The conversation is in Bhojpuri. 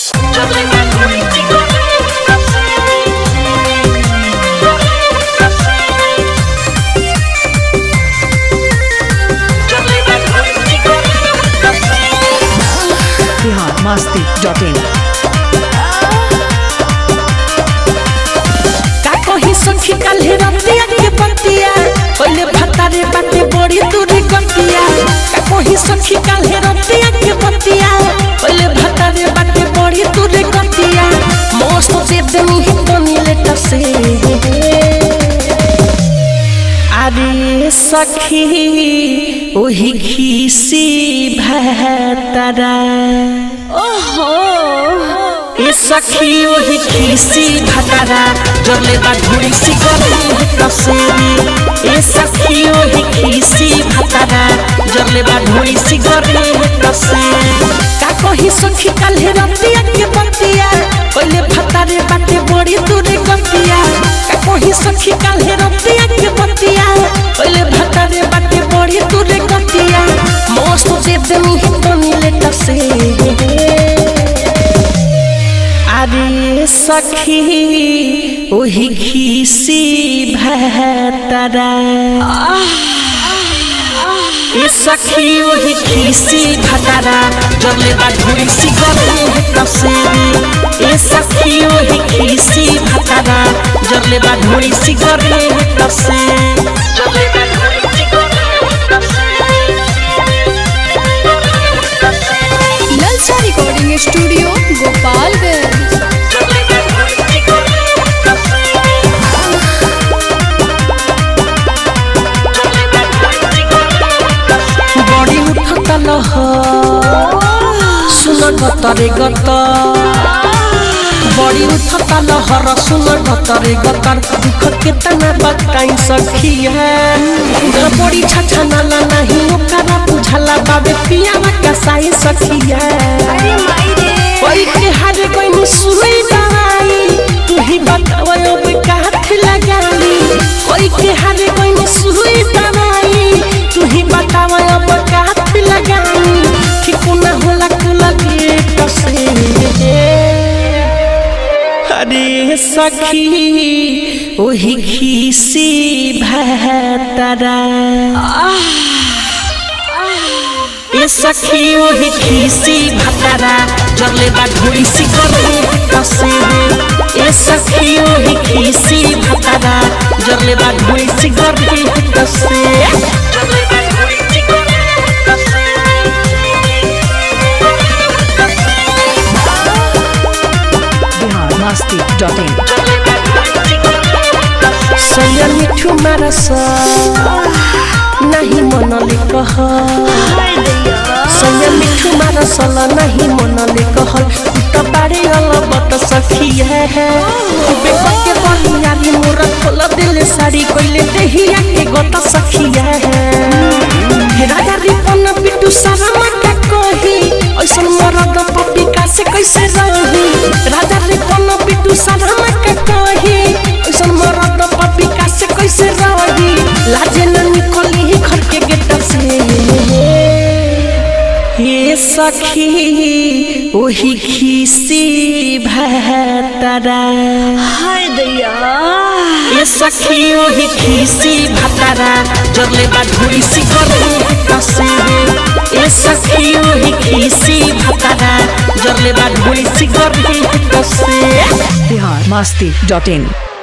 बिहार मस्ती डॉट इन का कही सखी काल्हे रतिया के बतिया पहिले भतारे बाटे बड़ी दूरी गतिया का कही सखी काल्हे रतिया के बतिया पहिले भतारे बाटे बड़ी दूरी गतिया मस्त दे देनी है तनी लेट से अरे सखी ओही खीसी भतरा ओहो ए सखी ओही खीसी भतरा जरले बा धुरी सी गली तसेरी ए सखी ओही खीसी भतरा जरले बा धुरी सी गली तसेरी का कही सखी काल्हे रतिया के बतिया पहिले भतारे बाटे बड़ी दूरी गतिया का कही सखी काल्हे रतिया के बतिया पहिले भतारे बाटे बड़ी दूरी गतिया मस्त दे देनी है तनी लेट से अरे सखी ओही खीसी भतरा ए सखी ओही खीसी भतरा जरले बा धुरी सी गली तसेरी ए सखी ओही खीसी भतरा जरले बा धुरी सी गली तसे जरले बा धुरी सी ललचा रिकॉर्डिंग स्टूडियो गोपालगंज बड़ी उठत लह सुन गतरे गत बड़ी उठत लहर सुन गतरे गतर दुख केतना बताई सखी है उधर बड़ी छछना ला नहीं ओकरा बुझला बाबे पियावा कसाई सखी है कोई के हार कोई नु सुई दवाई तू ही बताओ अब काठ लगाली कोई के हार कोई नु सुई दवाई तू ही बताओ अब काठ लगाली ठीक ना होला कुला के कसे अरे सखी ओही खीसी भतरा ए सखी ओही खीसी भतरा जरले बा धुरी सी गली कसे ए सखी ओही खीसी भतरा जरले बा धुरी सी गली कसे जरले बा धुरी सी गली बिहार मस्ती डॉट इन सैया मिठू मारस नहीं मनले कह सैया मिठू मारस नहीं मनले कह त बारे अलबत सखी है बेटा के बहियारी मोर खोल दिल साड़ी कोइले देहिया के गत सखी है राजा रिपन बिटू शर्मा का कही ऐसन मरद पपिका से कैसे रही राजा रिपन बिटू शर्मा का कही ऐसन मरद पपिका से कैसे रही लाजे न निकली घर के गेट से हे सखी ओही खीसी भतरा हाय दैया ए सखी ओही खीसी भतरा जरले बा धुरी सी गली तसे ए सखी ओही खीसी भतरा जरले बा धुरी सी गली तसे बिहार मस्ती डॉट इन